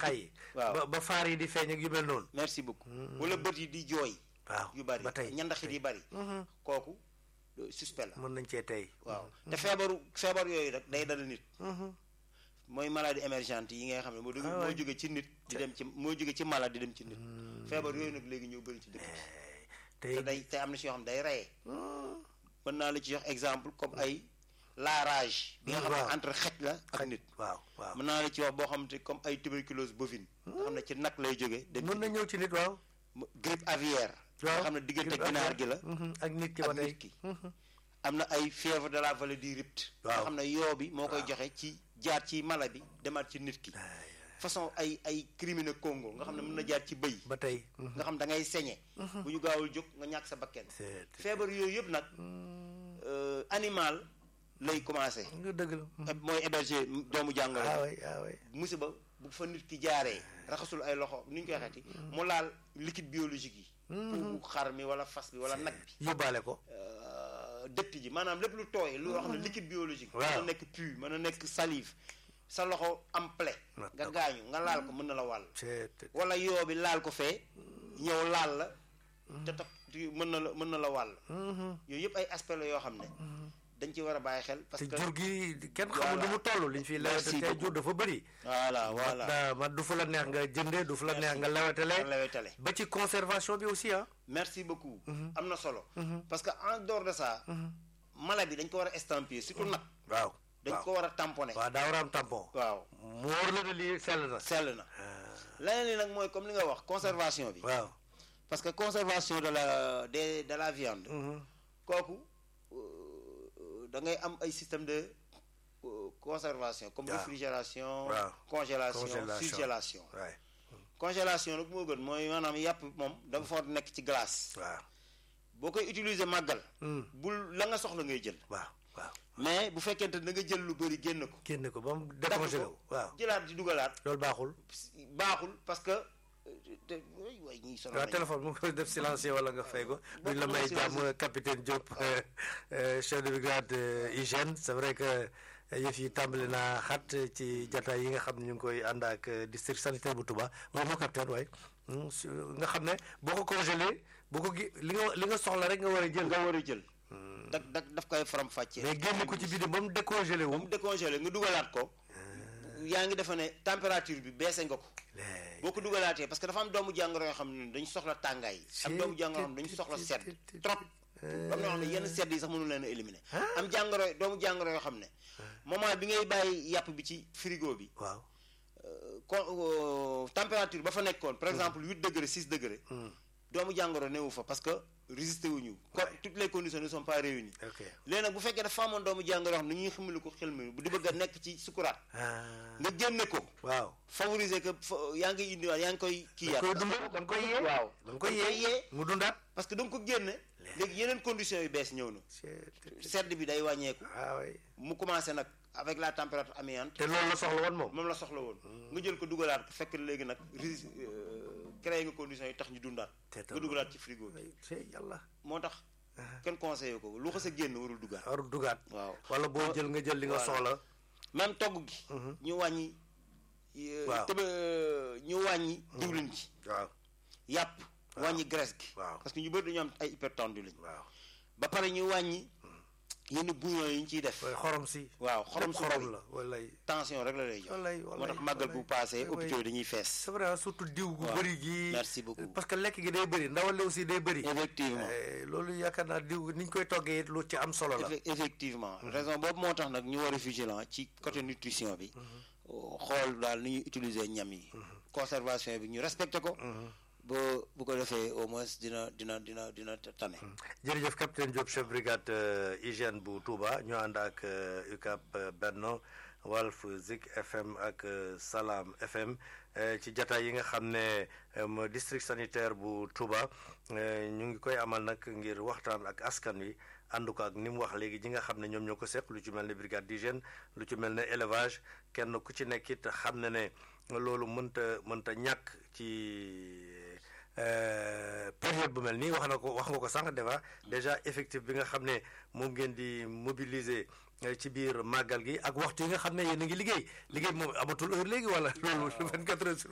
xay Waaw. ba ba faar yi di feeñ ak yu mel noonu merci beaucoup wala bët yi di jooy waaw yu bari ba tey ñandaxit yi bari kooku euh, suspect la mën nañ cee tey waaw te feebaru feebar yooyu rek day dal nit mooy maladie émergente yi nga xam ne moo dugg moo jóge ci nit di dem ci moo jóge ci malade di dem ci nit feebar yooyu nag léegi ñoo bëri ci dëkk bi tey te day te am na si yoo xam ne day reye mën naa la ci jox exemple comme ay la rage bi nga xam waaw. ne entre xej la ak nit waaw waaw mën naa la ci wax boo xam te comme ay tuberculose bovine nga xam ne ci nag lay jóge dem mën na ñëw ci nit waaw mu- grippe aviaire waaw nga xam ne diggante grippe ginaar aviaire. gi la Mhm, ak nit ki ba ak tey nit ki am na ay fièvre de la vallée du Rift nga Waaw. xam ne yoo bi moo koy joxe ci jaar ci mala bi demaat ci nit ki façon ay ay criminel Congo nga xam ne mën na jaar ci bëy ba tey mhm. nga xam da ngay sañe bu ñu gaawul jóg nga ñàkk sa bakken C'est- feebar yooyu yëpp nag euh, animal lay commencé nga dëgg la mooy héberger doomu jàngoro ah way ah way musiba bu fa nit ki jaaree raxasul ay loxo ni ñu koy xeeti mu laal liquide biologique yi pour xar mi wala fas bi wala nag bi yóbbaale ko euh, dëtt ji maanaam lépp lu tooy lu wax ne liquide biologique mën Waaw. na nekk pu mën na nekk salive sa loxo am plaie Ah, nga gaañu nga laal ko mën na la wàll c'est wala yoo bi laal ko fee ñëw laal la te tax mën na la mën na la wàll yooyu yëpp ay aspect la yoo xam ne dañ ci war a bàyyi xel parce te que jur gi kenn xamul Voilà. nu mu toll liñ fi lewete Merci tey beaucoup. jur dafa bëri voilà voilà da man du fu la neex nga jënde du fu la neex nga nga lewetele lewetale ba ci conservation bi aussi ah merci beaucoup am na solo parce que en dehors de ça mala bi dañ ko war a estampiller surtout nag waaw dañ waaw ko war a tamponner waaw daa war a am tampon waaw mu wóor la ne lii sell na sell na leneen li nag mooy comme li nga wax conservation bi waaw parce que conservation de la de de la viande kooku euh, da ngay am ay système de euh, conservation comme Waaw. réfrigération Waaw. congélation Congélation. surgélation waay congélation nag moo gën mooy maanaam yàpp moom dafa foog nekk ci glace waaw boo koy utiliser màggal Hmm. bul la nga soxla ngay jël waaw waaw mais bu fekkente da nga jël lu bëri génn ko génne ko ba mu dagg décongelé ko ko waaw jëlaat di dugalaat loolu baaxul baaxul parce que euh, te way way ñuy sonal waaw nañu. téléphone mu ngi koy def silencieux wala nga fay ko duñ la may jàmm capitaine Diop euh, euh, chef de brigade euh, hygiène c'est vrai que yëf yi tàmbali naa xat ci jataay yi nga xam ne ñu ngi koy ànd ak euh, district sanitaire bu Touba waaw moo capitaine waaye Hmm, su- nga xam ne boo ko congelé boo ko gi li nga li nga soxla rek nga war a jël nga war a jël dak dak daf koy faram fàccee mais génn ko ci biir ba mu décongelé ba wu mu décongelé nga dugalaat ko yaa ngi defe ne température bi baissé nga ko léegi boo ko dugalaatee parce que dafa am doomu jàngoro yoo xam ne dañu soxla tàngaay am doomu jàngoro yoo xam ne dañu soxla sedd trop am na yoo xam ne yenn sedd yi sax mënu leen a éliminer am jàngoro doomu jàngoro yoo xam ne moment bi ngay bàyyi yàpp bi ci frigo bi waaw con température ba fa nekkoon par exemple huit degré six degré doomu jàngoro newu fa parce que résister wuñu ko toutes les conditions ne sont pas réunies ok léegi nag bu fekkee dafa amoon doomu jàngoro yoo xam ne ñuy xamali ko xel mi bu di bëgg a nekk ci sukuraat ah nga génne ko waaw favoriser que fa- yaa ngi indiwaat yaa ngi koy kii da yaat koy dundal da nga koy yee waaw da nga koy yee mu dundaat parce que da nga ko génne léegi yeneen conditions yu bees ñëw na sedd bi day wàññeeku waaw waay mu commencé nag avec la température ambiante te loolu la soxla woon moom moom la soxla woon nga jël ko dugalaat ko fekk léegi nag ris créé nga conditions yi tax ñu dundaat Te nga dugalaat ci frigo bi ay c'est yàlla moo tax kenn conseillé ko lu xas a génn warul dugaat warul dugaat waaw wala boo jël nga jël li nga Voilà. soxla même togg gi ñu wàññi euh, Waaw. tëba ñu wàññi diwlin ji waaw yàpp wàññi graisse gi Waaw. parce que ñu bëri dañu am ay hypertendu lañ waaw ba pare ñu wàññi yenn bouillon yi ñu ciy def waaye xorom si waaw xorom su xorom bari la walay tension rek la lay jox Wallaay, moo wallaay, tax màggal bu wallaay. passé Oui, hôpitaux oui. yi dañuy fees c'est vrai surtout diw gu Waaw. bëri gi Merci beaucoup. parce que lekk gi day bëri ndawal li aussi day bëri effectivement Eh, loolu yaakaar naa diw ni ñu koy toggee it lu ci am solo la Effe- effectivement raison boobu moo tax nag ñu war a vigilant ci côté nutrition bi xool daal ni ñuy utiliser ñam yi conservation bi ñu respecté ko ba bu ko defee au moins dina dina dina dina tane jërëjëf capitaine Diop chef brigade euh, hygiène bu Touba ñu ànd ak euh, UCAP euh, Benno Walf Zik FM ak euh, Salam FM euh, ci jataay yi nga xam ne euh, mo district sanitaire bu Touba euh, ñu ngi koy amal nag ngir waxtaan ak askan wi ànd ko ak ni mu wax léegi ñi nga xam ne ñoom ñoo ko seq lu ci mel ne brigade d'hygiène lu ci mel ne élevage kenn ku ci nekk it xam ne ne loolu mënta mënta ñàkk ci euh, période bu mel nii wax na ko wax nga ko sànq déjà déjà effectif bi nga xam ne moom ngeen di mobiliser euh, ci biir màggal gi ak waxtu yi nga xam ne yéen a ngi liggéey liggéey bi moom amatul heure léegi wala loolu 24 heures sur